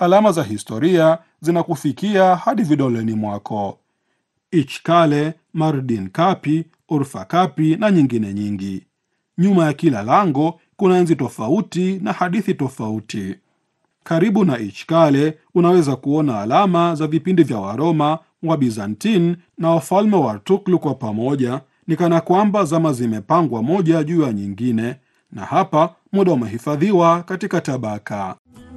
alama za historia zinakufikia hadi vidoleni mwako. Ichkale, Mardin Kapi, Urfa Kapi na nyingine nyingi. Nyuma ya kila lango kuna enzi tofauti na hadithi tofauti. Karibu na Ichkale unaweza kuona alama za vipindi vya Waroma, wa Bizantin na wafalme wa Artuklu kwa pamoja, ni kana kwamba zama zimepangwa moja juu ya nyingine, na hapa muda umehifadhiwa katika tabaka.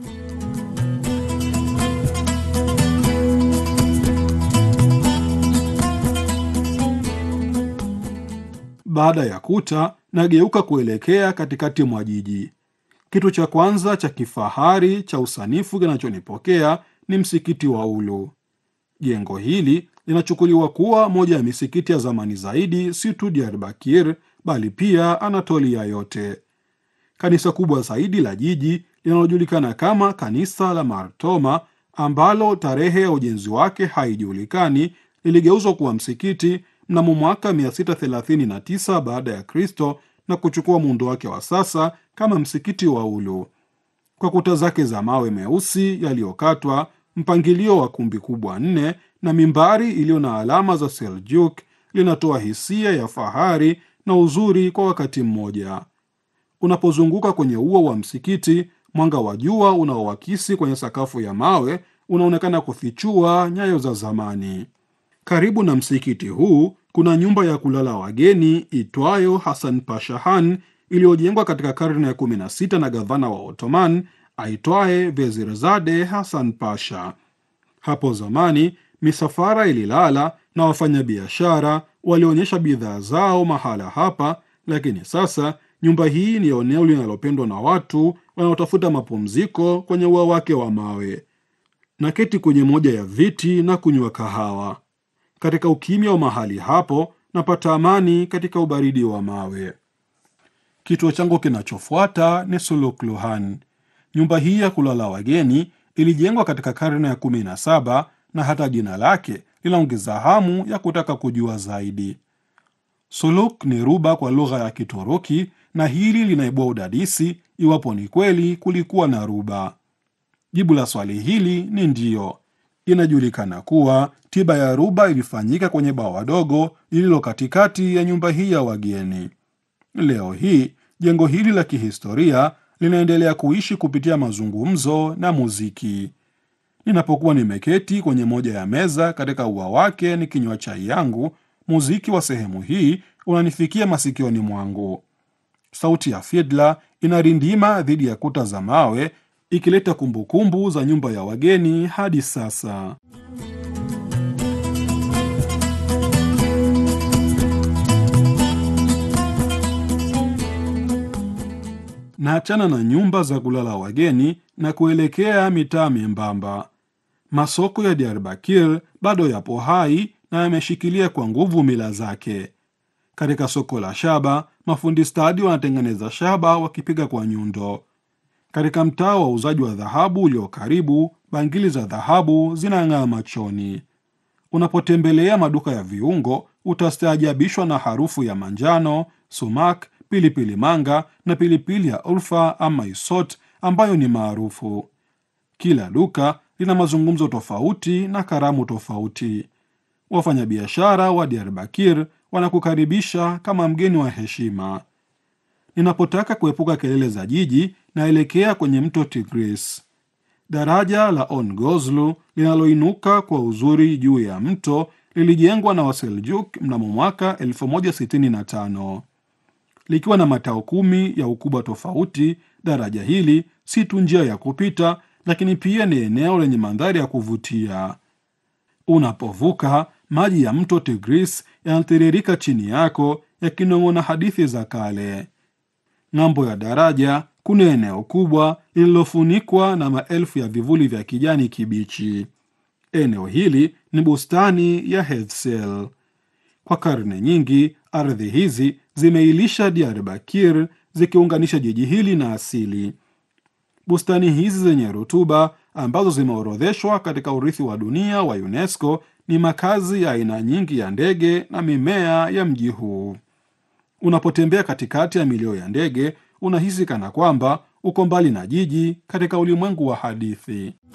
Baada ya kuta, nageuka kuelekea katikati mwa jiji. Kitu cha kwanza cha kifahari cha usanifu kinachonipokea ni msikiti wa Ulu. Jengo hili linachukuliwa kuwa moja ya misikiti ya zamani zaidi, si tu Diyarbakir bali pia Anatolia yote. Kanisa kubwa zaidi la jiji linalojulikana kama kanisa la Martoma, ambalo tarehe ya ujenzi wake haijulikani, liligeuzwa kuwa msikiti mnamo mwaka 639 baada ya Kristo na kuchukua muundo wake wa sasa kama msikiti wa Ulu. Kwa kuta zake za mawe meusi yaliyokatwa, mpangilio wa kumbi kubwa nne na mimbari iliyo na alama za Seljuk, linatoa hisia ya fahari na uzuri kwa wakati mmoja. Unapozunguka kwenye ua wa msikiti, mwanga wa jua unaowakisi kwenye sakafu ya mawe unaonekana kufichua nyayo za zamani. Karibu na msikiti huu kuna nyumba ya kulala wageni itwayo Hasan Pashahan iliyojengwa katika karne ya 16 na gavana wa Ottoman aitwaye Vezirzade Hasan Pasha. Hapo zamani misafara ililala na wafanyabiashara walionyesha bidhaa zao mahala hapa, lakini sasa nyumba hii ni eneo linalopendwa na watu wanaotafuta mapumziko kwenye ua wake wa mawe. Naketi kwenye moja ya viti na kunywa kahawa. Katika ukimya wa mahali hapo napata amani katika ubaridi wa mawe. Kituo changu kinachofuata ni Sulukluhan. Nyumba hii ya kulala wageni ilijengwa katika karne ya kumi na saba na hata jina lake linaongeza hamu ya kutaka kujua zaidi. Suluk ni ruba kwa lugha ya Kituruki na hili linaibua udadisi iwapo ni kweli kulikuwa na ruba. Jibu la swali hili ni ndiyo. Inajulikana kuwa tiba ya ruba ilifanyika kwenye bawa dogo lililo katikati ya nyumba hii ya wageni. Leo hii jengo hili la kihistoria linaendelea kuishi kupitia mazungumzo na muziki. Ninapokuwa nimeketi kwenye moja ya meza katika ua wake nikinywa chai yangu, muziki wa sehemu hii unanifikia masikioni mwangu. Sauti ya fidla inarindima dhidi ya kuta za mawe ikileta kumbukumbu za nyumba ya wageni hadi sasa. Naachana na nyumba za kulala wageni na kuelekea mitaa membamba. Masoko ya Diyarbakir bado yapo hai na yameshikilia kwa nguvu mila zake. Katika soko la shaba, mafundi stadi wanatengeneza shaba wakipiga kwa nyundo. Katika mtaa wa uuzaji wa dhahabu ulio karibu, bangili za dhahabu zinang'aa machoni. Unapotembelea maduka ya viungo, utastaajabishwa na harufu ya manjano, sumak, pilipili manga na pilipili ya Urfa ama Isot ambayo ni maarufu. Kila duka lina mazungumzo tofauti na karamu tofauti. Wafanyabiashara wa Diyarbakir wanakukaribisha kama mgeni wa heshima. Ninapotaka kuepuka kelele za jiji, naelekea kwenye mto Tigris. Daraja la On Gozlu linaloinuka kwa uzuri juu ya mto lilijengwa na Waseljuk mnamo mwaka 1065 likiwa na matao kumi ya ukubwa tofauti. Daraja hili si tu njia ya kupita, lakini pia ni eneo lenye mandhari ya kuvutia. Unapovuka, maji ya mto Tigris yanatiririka chini yako yakinong'ona hadithi za kale. Ng'ambo ya daraja kuna eneo kubwa lililofunikwa na maelfu ya vivuli vya kijani kibichi. Eneo hili ni bustani ya Heysel. Kwa karne nyingi, ardhi hizi zimeilisha Diyarbakir, zikiunganisha jiji hili na asili. Bustani hizi zenye rutuba ambazo zimeorodheshwa katika urithi wa dunia wa UNESCO ni makazi ya aina nyingi ya ndege na mimea ya mji huu. Unapotembea katikati ya milio ya ndege, unahisi kana kwamba uko mbali na jiji katika ulimwengu wa hadithi.